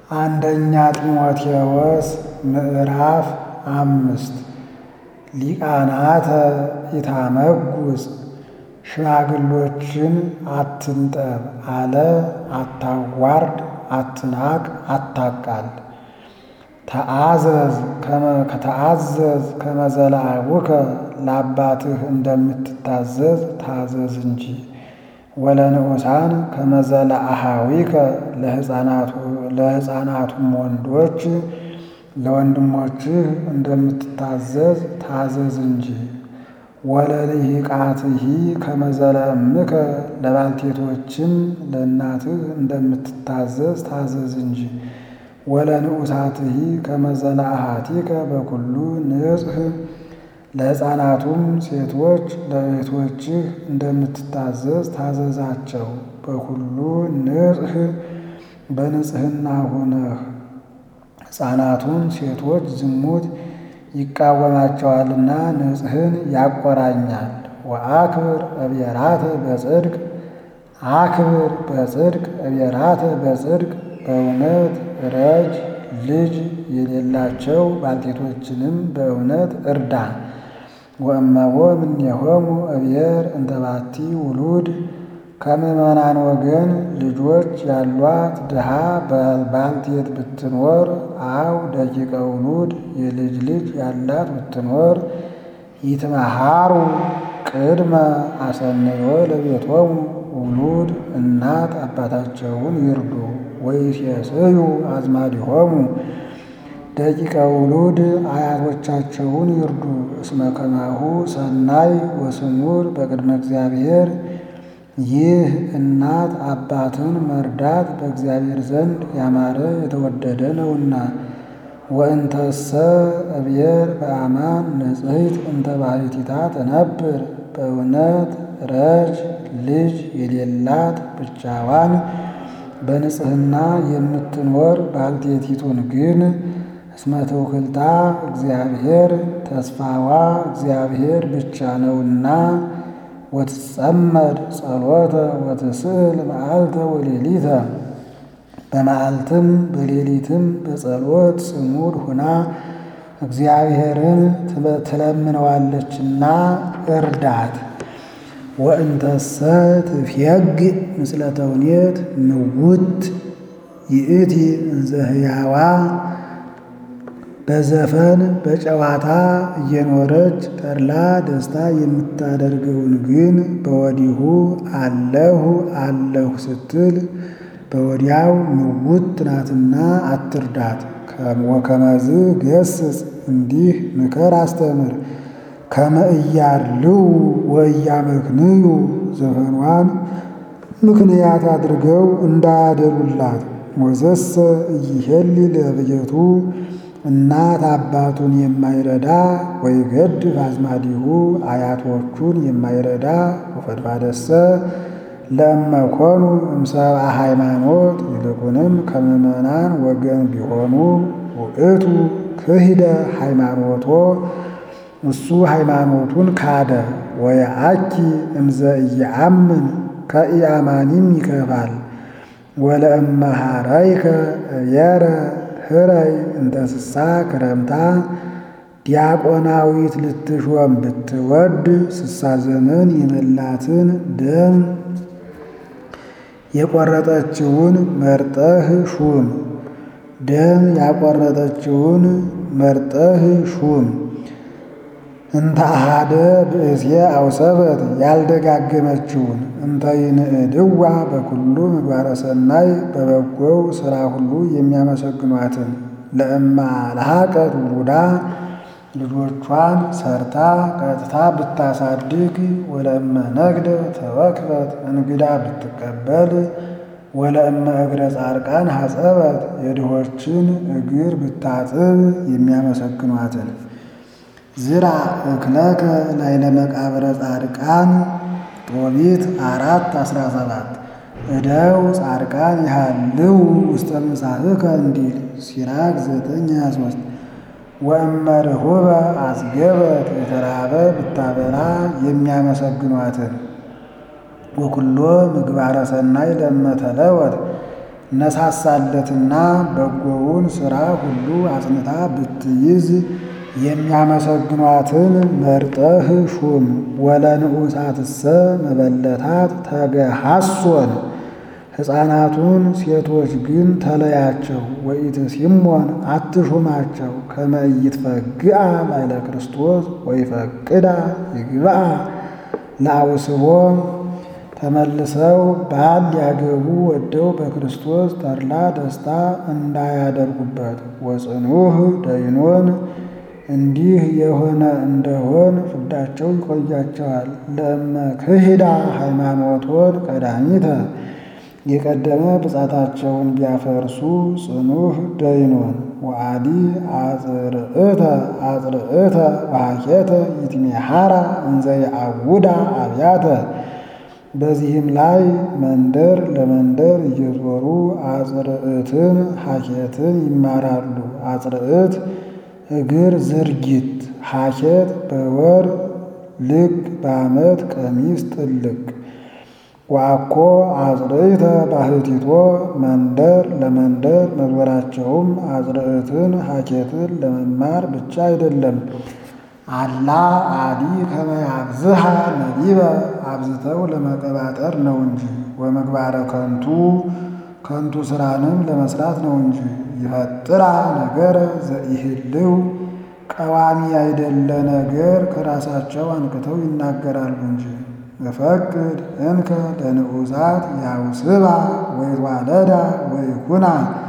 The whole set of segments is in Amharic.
አንደኛ ጢሞቴዎስ ምዕራፍ አምስት ሊቃናተ ኢታመጉስ ሽማግሎችን አትንጠብ አለ አታዋርድ፣ አትናቅ፣ አታቃል። ተአዘዝ ከተአዘዝ ከመዘላቡከ ለአባትህ እንደምትታዘዝ ታዘዝ እንጂ። ወለንዑሳን ከመዘላአሃዊከ ለሕፃናቱም ወንዶች ለወንድሞችህ እንደምትታዘዝ ታዘዝ እንጂ። ወለልሂቃትሂ ከመዘለእምከ ለባልቴቶችም ለእናትህ እንደምትታዘዝ ታዘዝ እንጂ። ወለንዑሳትሂ ከመዘላአሃቲከ በኩሉ ንጽሕ ለሕፃናቱም ሴቶች ለእህቶችህ እንደምትታዘዝ ታዘዛቸው። በሁሉ ንጽሕ በንጽሕና ሆነህ ሕፃናቱን ሴቶች ዝሙት ይቃወማቸዋልና ንጽሕን ያቆራኛል። ወአክብር እብየራተ በጽድቅ አክብር በጽድቅ እብየራተ በጽድቅ በእውነት ረጅ ልጅ የሌላቸው ባልቴቶችንም በእውነት እርዳ። ወእመቦ እምኔሆሙ እብየር እንተባቲ ውሉድ ከምዕመናን ወገን ልጆች ያሏት ድሃ ባልቴት ብትኖር አው ደቂቀ ውሉድ የልጅ ልጅ ያላት ብትኖር ይትመሃሩ ቅድመ አሰንዮ ለቤቶሙ ውሉድ እናት አባታቸውን ይርዱ። ወይሴስዩ አዝማዲሆሙ ደቂቀ ውሉድ አያቶቻቸውን ይርዱ። እስመ ከማሁ ሰናይ ወስሙር በቅድመ እግዚአብሔር ይህ እናት አባትን መርዳት በእግዚአብሔር ዘንድ ያማረ የተወደደ ነውና። ወእንተሰ እብየር በአማን ንጽሕት እንተ ባሕቲታ ትነብር በእውነት ረጅ ልጅ የሌላት ብቻዋን በንጽሕና የምትኖር ባልቴቲቱን ግን እስመ ትውክልታ እግዚአብሔር ተስፋዋ እግዚአብሔር ብቻ ነውና ወትጸመድ ጸሎተ ወትስእል መዓልተ ወሌሊተ በመዓልትም በሌሊትም በጸሎት ጽሙድ ሁና እግዚአብሔርን ትለምነዋለችና እርዳት። ወእንተሰ ትፍየግ ምስለ ተውኔት ምውት ይእቲ እንዘ ሕያዋ በዘፈን በጨዋታ እየኖረች ተድላ ደስታ የምታደርገውን ግን በወዲሁ አለሁ አለሁ ስትል በወዲያው ምውት ናትና አትርዳት። ወከመዝ ገስጽ እንዲህ ምከር አስተምር። ከመ እያርልው ወእያመክንዩ ዘፈኗን ምክንያት አድርገው እንዳያደሉላት። ወዘሰ እይሄሊ ለብየቱ እናት አባቱን የማይረዳ ወይገድፍ አዝማዲሁ አያቶቹን የማይረዳ ወፈድፋደሰ ለእመኮኑ እምሰብአ ሃይማኖት ይልቁንም ከምዕመናን ወገን ቢሆኑ ውእቱ ክሂደ ሃይማኖቶ እሱ ሃይማኖቱን ካደ። ወየአኪ እምዘ ኢየአምን ከኢአማኒም ይከፋል። ወለእመሃረይከ እብየረ ህረይ እንተ ስሳ ክረምታ ዲያቆናዊት ልትሾም ብትወድ ስሳ ዘመን የመላትን ደም የቆረጠችውን መርጠህ ሹም። ደም ያቆረጠችውን መርጠህ ሹም። እንተ አሃደ ብእሴ አውሰበት ያልደጋገመችውን እንተ ይንእድዋ በኩሉ ምግባረ ሰናይ በበጎው ሥራ ሁሉ የሚያመሰግኗትን ለእማ ለሃቀት ውሉዳ ልጆቿን ሰርታ ቀጥታ ብታሳድግ ወለእመ ነግደ ተወክበት እንግዳ ብትቀበል ወለእመ እግረ ጻድቃን ሐጸበት የድሆችን እግር ብታጥብ የሚያመሰግኗትን ዝራ እክለከ ላዕለ መቃብረ ጻድቃን ጦቢት አራት አስራ ሰባት እደው ጻድቃን ይሃልው ውስተ ምሳህከ እንዲል ሲራክ ዘጠኝ ሃያ ሦስት ወእመ ርሁበ አስገበት የተራበ ብታበላ የሚያመሰግኗትን ወኩሎ ምግባረ ሰናይ ለመተለወት ነሳሳለትና በጎውን ሥራ ሁሉ አጽንታ ብትይዝ የሚያመሰግኗትን መርጠህ ሹም። ወለንዑሳትሰ መበለታት ተገሃሶን ሕፃናቱን ሴቶች ግን ተለያቸው። ወኢትሲሞን አትሹማቸው ከመ ኢይትፈግአ ላዕለ ክርስቶስ ወይፈቅዳ ይግብአ ለአውስቦ ተመልሰው ባል ሊያገቡ ወደው በክርስቶስ ተድላ ደስታ እንዳያደርጉበት። ወጽኑህ ደይኖን እንዲህ የሆነ እንደሆን ፍዳቸው ይቆያቸዋል። ለእመ ክህዳ ሃይማኖቶን ቀዳሚተ የቀደመ ብጻታቸውን ቢያፈርሱ ጽኑህ ደይኖን ወአዲ አጽርዕተ አጽርዕተ ወሐኬተ ይትሜሃራ እንዘ የአውዳ አብያተ በዚህም ላይ መንደር ለመንደር እየዞሩ አጽርዕትን ሐኬትን ይማራሉ። አጽርዕት እግር ዝርጊት፣ ሐኬት በወር ልክ በዓመት ቀሚስ ጥልቅ። ወአኮ አጽርዕተ ባህቲቶ መንደር ለመንደር መዞራቸውም አጽርዕትን ሐኬትን ለመማር ብቻ አይደለም። አላ አዲ ከመ ያብዝሃ ነቢበ አብዝተው ለመቀባጠር ነው እንጂ። ወምግባረ ከንቱ ከንቱ ስራንም ለመስራት ነው እንጂ። ይፈጥራ ነገረ ዘኢህልው ቀዋሚ አይደለ ነገር ከራሳቸው አንቅተው ይናገራሉ እንጂ። እፈቅድ እንከ ለንዑሳት ያውስባ ወይትዋለዳ ወይኩና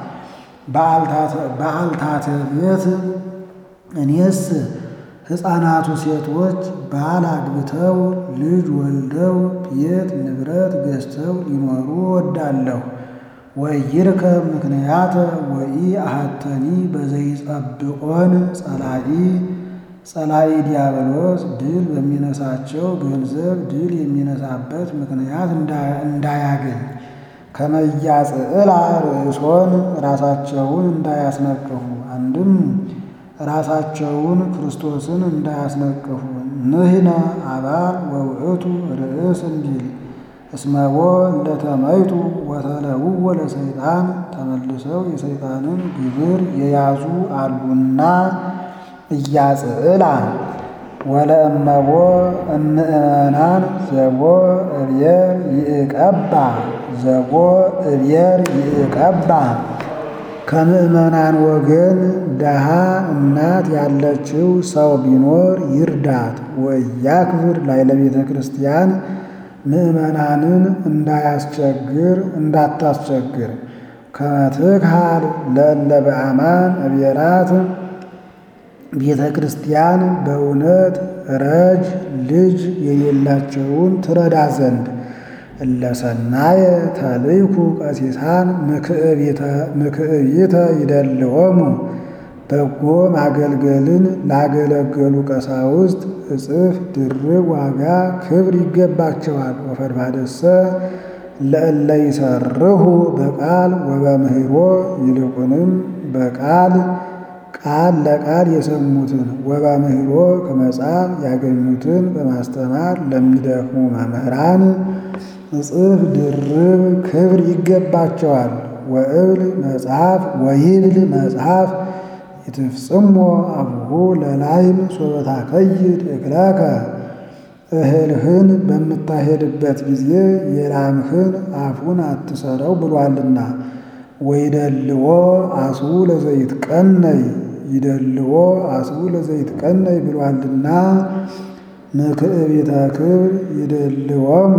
በአልታተ ቤት እኔስ ሕፃናቱ ሴቶች ባል አግብተው ልጅ ወልደው ቤት ንብረት ገዝተው ሊኖሩ ወዳለሁ። ወይርከብ ምክንያተ ወኢ አሐተኒ በዘይጸብዖን ጸላኢ ጸላኢ ዲያብሎስ ድል በሚነሳቸው ገንዘብ ድል የሚነሳበት ምክንያት እንዳያገኝ ከመያጽዕላ ርእሶን ራሳቸውን እንዳያስነቅፉ አንድም ራሳቸውን ክርስቶስን እንዳያስነቅፉ ንሕነ አባል ወውእቱ ርእስ እንዲል እስመቦ ለተመይጡ ወተለውወ ለሰይጣን ተመልሰው የሰይጣንን ግብር የያዙ አሉና እያጽዕላ ወለእመቦ እምእመናን ዘቦ እብየር ይእቀባ ዘቦ እብየር ይእቀባ ከምእመናን ወገን ደሃ እናት ያለችው ሰው ቢኖር ይርዳት። ወያክብር ላዕለ ቤተ ክርስቲያን ምእመናንን እንዳያስቸግር እንዳታስቸግር ከመትክሃል ለእለ በአማን እብየራት ቤተ ክርስቲያን በእውነት ረጅ ልጅ የሌላቸውን ትረዳ ዘንድ እለሰናየ ተልይኩ ቀሲሳን ምክዕቢተ ይደልዎሙ በጎ ማገልገልን ላገለገሉ ቀሳውስት እጽፍ ድርብ ዋጋ ክብር ይገባቸዋል። ወፈድፋደሰ ለእለ ይሰርሁ በቃል ወበምህሮ ይልቁንም በቃል ቃል ለቃል የሰሙትን ወበምህሮ ከመጽሐፍ ያገኙትን በማስተማር ለሚደክሙ መምህራን እጽፍ ድርብ ክብር ይገባቸዋል። ወእብል መጽሐፍ ወይብል መጽሐፍ ይትፍጽሞ አቡሁ ለላይም ሶበታ ከይድ እክለከ እህልህን በምታሄድበት ጊዜ የላምህን አፉን አትሰረው ብሏልና። ወይደልዎ አስቡ ለዘይት ቀነይ ይደልዎ አስቡ ለዘይት ቀነይ ብሏልና። ምክዕቢተ ክብር ይደልዎሙ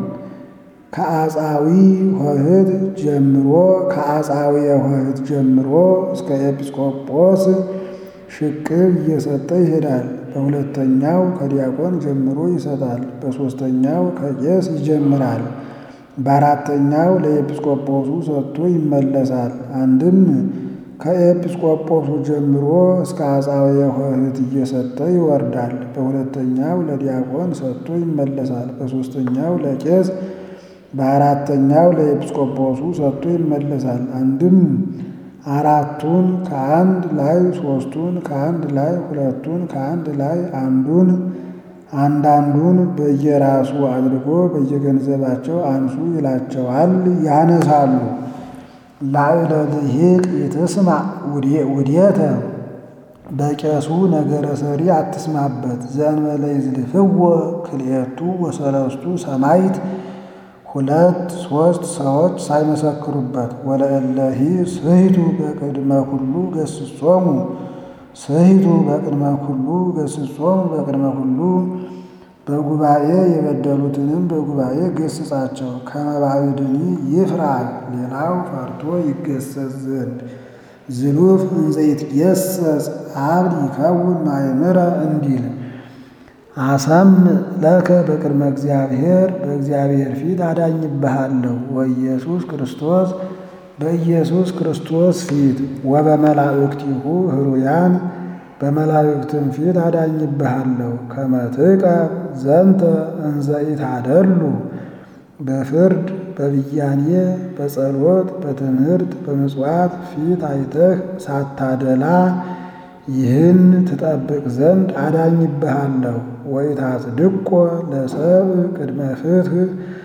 ከአጻዊ ሆህት ጀምሮ ከአጻዊ ሆህት ጀምሮ እስከ ኤጲስቆጶስ ሽቅብ እየሰጠ ይሄዳል። በሁለተኛው ከዲያቆን ጀምሮ ይሰጣል። በሦስተኛው ከቄስ ይጀምራል። በአራተኛው ለኤጲስቆጶሱ ሰጥቶ ይመለሳል። አንድም ከኤጲስቆጶሱ ጀምሮ እስከ አጻዊ ሆህት እየሰጠ ይወርዳል። በሁለተኛው ለዲያቆን ሰጥቶ ይመለሳል። በሦስተኛው ለቄስ በአራተኛው ለኤጲስቆጶሱ ሰጥቶ ይመለሳል። አንድም አራቱን ከአንድ ላይ ሦስቱን ከአንድ ላይ ሁለቱን ከአንድ ላይ አንዱን አንዳንዱን በየራሱ አድርጎ በየገንዘባቸው አንሱ ይላቸዋል፣ ያነሳሉ። ላዕለ ልሂቅ ይትስማዕ ውዴተ በቄሱ ነገረ ሰሪ አትስማበት። ዘእንበለ ይዝልፍዎ ክልኤቱ ወሰለስቱ ሰማዕት ሁለት ሦስት ሰዎች ሳይመሰክሩበት ወለእለሂ ስሂቱ በቅድመ ኩሉ ገስጾሙ ስሂቱ በቅድመ ኩሉ ገስጾሙ በቅድመ ኩሉ በጉባኤ የበደሉትንም በጉባኤ ገስጻቸው። ከመባዕድኒ ይፍራ ሌላው ፈርቶ ይገሰጽ ዘንድ ዝሉፍ እንዘ ይትገሰጽ አብድ ይከውን ማእምረ እንዲል አሰም ለከ በቅድመ እግዚአብሔር በእግዚአብሔር ፊት አዳኝብሃለሁ ወኢየሱስ ክርስቶስ በኢየሱስ ክርስቶስ ፊት ወበመላእክቲሁ ህሩያን በመላእክትም ፊት አዳኝብሃለሁ ከመትቀ ዘንተ እንዘ ኢታደሉ በፍርድ በብያኔ በጸሎት በትምህርት በምጽዋት ፊት አይተህ ሳታደላ ይህን ትጠብቅ ዘንድ አዳኝብሃለሁ። ወኢታጽድቆ ለሰብእ ቅድመ ፍትሕ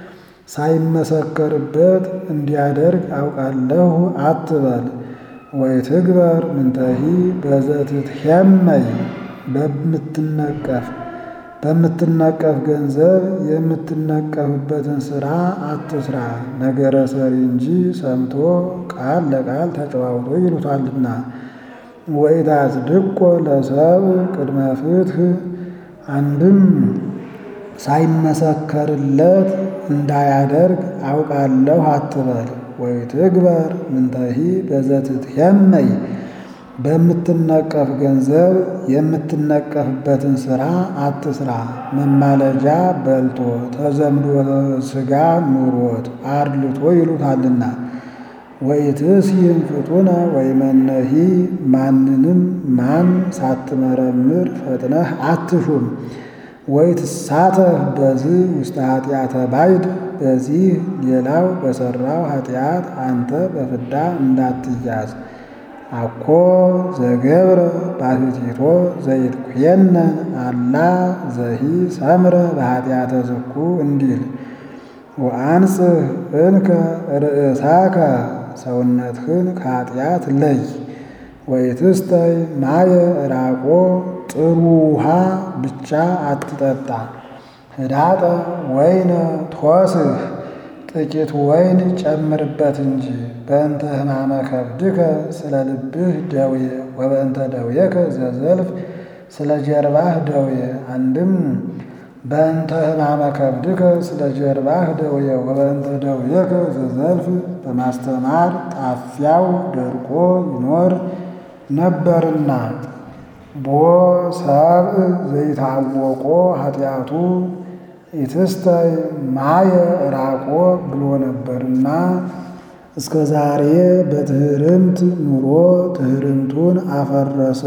ሳይመሰከርበት እንዲያደርግ አውቃለሁ አትበል። ወኢትግበር ምንተሂ በዘትትሄመይ በምትነቀፍ በምትነቀፍ ገንዘብ የምትነቀፍበትን ሥራ አትስራ። ነገረ ሰሪ እንጂ ሰምቶ ቃል ለቃል ተጨዋውቶ ይሉታልና። ወኢታጽድቆ ለሰብእ ቅድመ ፍትሕ አንድም ሳይመሰከርለት እንዳያደርግ አውቃለሁ አትበል። ወኢትግበር ምንተሂ በዘትትሄመይ በምትነቀፍ ገንዘብ የምትነቀፍበትን ሥራ አትስራ። መማለጃ በልቶ ተዘምዶ ሥጋ ኑሮት አድልቶ ይሉታልና። ወኢትስይም ፍጡነ ወይመነሂ ማንንም ማን ሳትመረምር ፈጥነህ አትሹም። ወኢትሳተፍ በዝህ ውስተ ኃጢአተ ባዕድ በዚህ ሌላው በሠራው ኃጢአት አንተ በፍዳ እንዳትያዝ። አኮ ዘገብረ ባሕቲቶ ዘይትኩየነን አላ ዘሂ ሰምረ በኃጢአተ ዝኩ እንዲል ወአንጽህ እንከ ርእሳከ ሰውነትህን ከኃጢአት ለይ። ወኢትስተይ ማየ ዕራቆ ጥሩ ውሃ ብቻ አትጠጣ። ህዳጠ ወይነ ትወስህ ጥቂት ወይን ጨምርበት እንጂ። በእንተ ሕማመ ከብድከ ስለ ልብህ ደዌ ወበእንተ ደዌከ ዘዘልፍ ስለ ጀርባህ ደዌ አንድም በእንተ ሕማመ ከብድከ ስለ ጀርባህ ደዌ ወበእንተ ደዌከ ዘዘልፍ በማስተማር ጣፊያው ደርቆ ይኖር ነበርና ቦ ሰብእ ዘይታወቆ ኃጢአቱ ኢትስተይ ማየ ዕራቆ ብሎ ነበርና እስከ ዛሬ በትህርምት ኑሮ ትህርምቱን አፈረሰ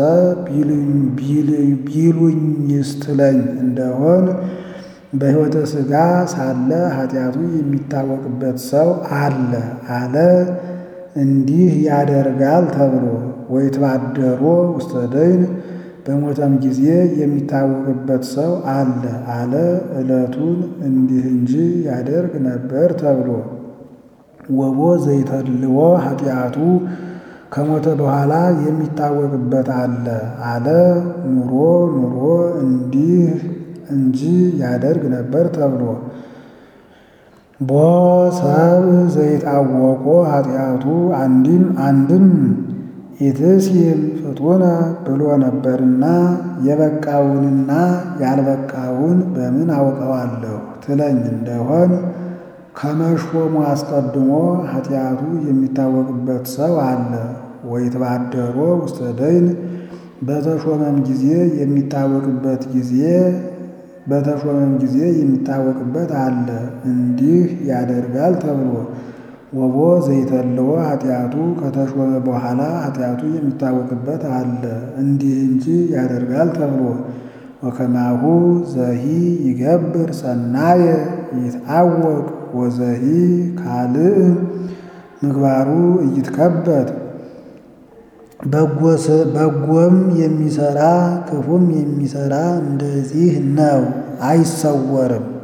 ቢሉኝስትለኝ እንደሆን በሕይወተ ሥጋ ሳለ ኃጢአቱ የሚታወቅበት ሰው አለ አለ እንዲህ ያደርጋል ተብሎ ወይትባደሮ ውስተ ደይን በሞተም ጊዜ የሚታወቅበት ሰው አለ አለ ዕለቱን እንዲህ እንጂ ያደርግ ነበር ተብሎ ወቦ ዘይተልዎ ኃጢአቱ ከሞተ በኋላ የሚታወቅበት አለ አለ ኑሮ ኑሮ እንዲህ እንጂ ያደርግ ነበር ተብሎ ቦ ሰብእ ዘይታወቆ ኃጢአቱ አንድም አንድም ኢትስይም ፍጡነ ብሎ ነበርና የበቃውንና ያልበቃውን በምን አውቀዋለሁ ትለኝ እንደሆን ከመሾሙ አስቀድሞ ኃጢአቱ የሚታወቅበት ሰው አለ። ወይትባደሮ ውስተ ደይን በተሾመም ጊዜ የሚታወቅበት ጊዜ በተሾመም ጊዜ የሚታወቅበት አለ እንዲህ ያደርጋል ተብሎ ወቦ ዘይተልዎ ኃጢአቱ ከተሾመ በኋላ ኃጢአቱ የሚታወቅበት አለ እንዲህ እንጂ ያደርጋል ተብሎ ወከማሁ ዘሂ ይገብር ሰናየ ይትአወቅ ወዘሂ ካልእ ምግባሩ እይትከበት በጎም የሚሰራ ክፉም የሚሰራ እንደዚህ ነው፣ አይሰወርም።